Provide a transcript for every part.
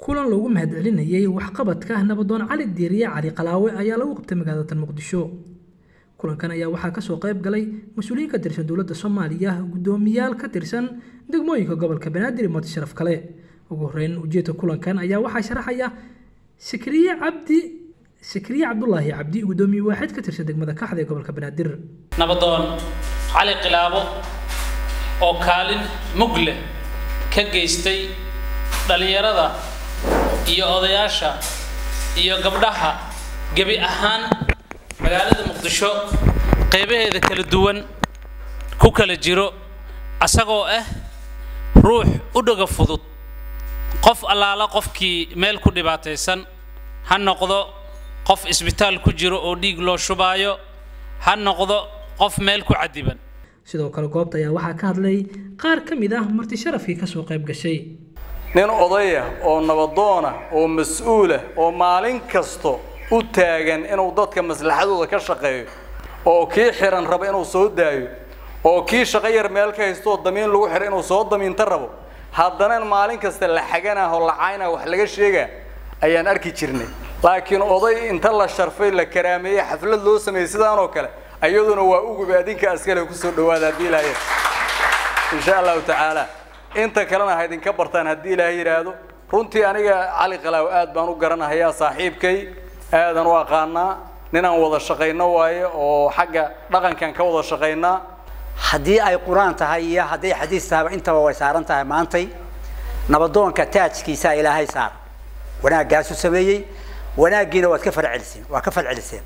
kulan loogu mahadcelinayay waxqabadka nabadoon cali diiriye cali qalaawe ayaa lagu qabtay magaalada muqdisho kulankan ayaa waxaa kasoo qayb galay mas-uuliyiin ka tirsan dowladda soomaaliya guddoomiyaal ka tirsan degmooyinka gobolka banaadir iyo mati sharaf kale ugu horeyn ujeedka kulankan ayaa waxaa sharaxaya sikriye cabdi sikriye cabdulaahi cabdi guddoomiye waaxid ka tirsan degmada kaxda ee gobolka banaadir nabadoon cali qilaabo oo kaalin mug leh ka geystay dhallinyarada iyo odayaasha iyo gabdhaha gebi ahaan magaalada muqdisho qaybaheeda kala duwan ku kala jiro asagoo ah ruux u dhaga fudud qof allaala qofkii meel ku dhibaataysan ha noqdo qof isbitaal ku jiro oo dhiig loo shubaayo ha noqdo qof meel ku cadiban sidoo kale goobta ayaa waxaa ka hadlay qaar ka mid ah marti sharafkii kasoo qayb gashay nin odaya oo nabadoona oo mas-uulah oo maalin kasto u taagan inuu dadka maslaxadooda ka shaqeeyo oo kii xiran rabo inuu soo daayo oo kii shaqo yar meel ka haystooo damiin lagu xiray inuu soo damiinta rabo haddana maalin kasta la xaganah oo lacaynah wax laga sheegaa ayaan arki jirnay laakiin oday inta la sharfay la karaameeyey xaflad loo sameeyey sidaan oo kale ayaduna waa uguba adinka askale kusoo dhawaada haddii ilaahay insha allahu tacaala inta kalena ha idinka bartaan haddii ilaahay yidhaahdo runtii aniga cali qalaaw aad baan u garanahayaa saaxiibkay aadan u aqaanaa ninaan wada shaqayno waaye oo xagga dhaqankan ka wada shaqaynaa haddii ay qur-aan tahay iyo hadday xadiis tahayba intaba way saaran tahay maantay nabadoonka taajkiisa ilaahay saar wanaaggaasu sameeyey wanaaggiina waad ka farceliseen waa ka falceliseen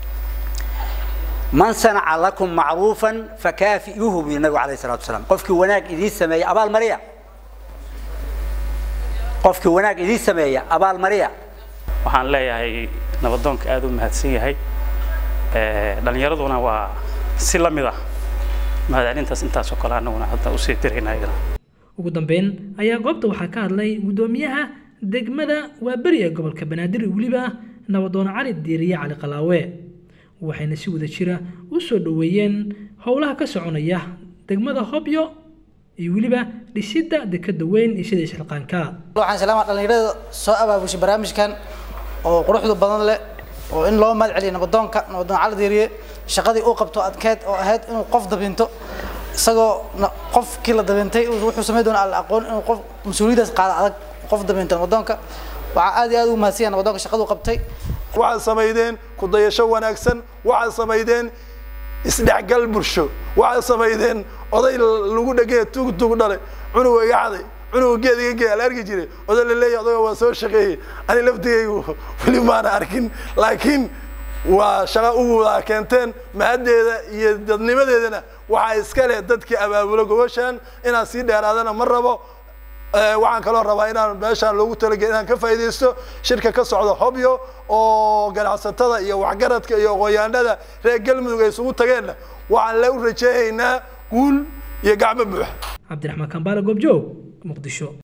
man sanaca lakum macruufan fakaafi'uuhu buu nabigu alayh salatu wasalaam qofkii wanaag idiin sameeya abaal mariya qofkii wanaag idiin sameeya abaal mariya waxaan leeyahay nabadoonka aada u mahadsan yahay dhallinyaraduna waa si la mid ah mahadcelintaas intaasoo kale annaguna hadda usii dirayna iyadana ugu dambeyn ayaa goobta waxaa ka hadlay guddoomiyaha degmada waaberi ee gobolka banaadir weliba nabadoon cali diiriye cali qalaawe waxayna si wada jira u soo dhoweeyeen howlaha ka soconaya degmada hobyo iyo weliba dhisidda dekada weyn iyo sida isxilqaanka waxaan salaamaa dhallinyarada soo abaabushay barnaamijkan oo quruxda badan leh oo in loo mahad celiyo nabadoonka nabadoon cali diiriye shaqadii uu qabto adkeed oo ahayd inuu qof dabinto isagoo qofkii la dabintay wuxuu samayn doona alla aqoon inuu qof mas-uuliyadaas qaada adag qof dabinto nabadoonka waxaa aad iyo aad ugu mahadsan yahay nabadoonka shaqaduu qabtay waxaad samaydeen ku dayasho wanaagsan waxaad samaydeen isdhexgal bulsho waxaad samaydeen oday lagu dhegey tug tug dhale cunuga iga xaday cunuga geed iga gey ala arki jiray oday la leeyahay odaga waa soo shaqeeyey ani laftigaygu weli maana arkin laakiin waa shaqo ugu wada keenteen mahaddeeda iyo dadnimadeedana waxaa iska leh dadkii abaabulo gobashaan inaan sii dheeraadana ma rabo waxaan kaloo rabaa inaan meeshaan loogu talagel inaan ka faa'iidaysto shirka ka socda hobyo oo ganacsatada iyo waxgaradka iyo aqoonyahanada reer galmudug ay isugu tageenna waxaan la u rajeynaynaa guul iyo gacmo buuxa cabdiraxmaan kambaale goobjoog muqdisho